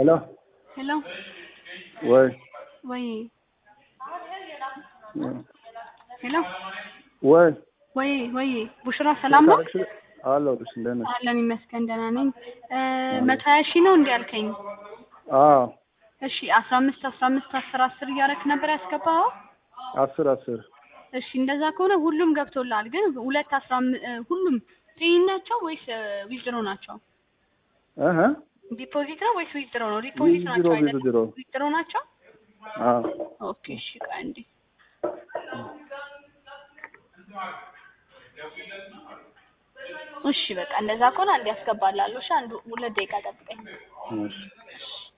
ሄሎ ሄሎ ወይ ወይ ሄሎ ወይ ወይ ወይ ቡሽራ ሰላም ነው? አለሁልሽ እንደት ነሽ? አለን ይመስገን ደህና ነኝ። መቶ ሀያ ሺህ ነው እንዲህ ያልከኝ? አዎ እሺ አስራ አምስት አስራ አምስት አስር አስር እያደረክ ነበር ያስገባኸው? አስር አስር እሺ እንደዛ ከሆነ ሁሉም ገብቶልሃል። ግን ሁለት አስራ አምስት ሁሉም ፔይ ናቸው ወይስ ዊዝድሮ ናቸው? እህ ዲፖዚት ነው ወይስ ዊዝድሮ ነው? ዲፖዚት ናቸው ዊዝድሮ አይደል? ዊዝድሮ ዊዝድሮ ናቸው? አዎ ኦኬ እሺ ቆይ አንዴ እሺ በቃ እንደዛ ከሆነ አንድ ያስገባላለሁ። እሺ አንዱ ሁለት ደቂቃ ጠብቀኝ። እሺ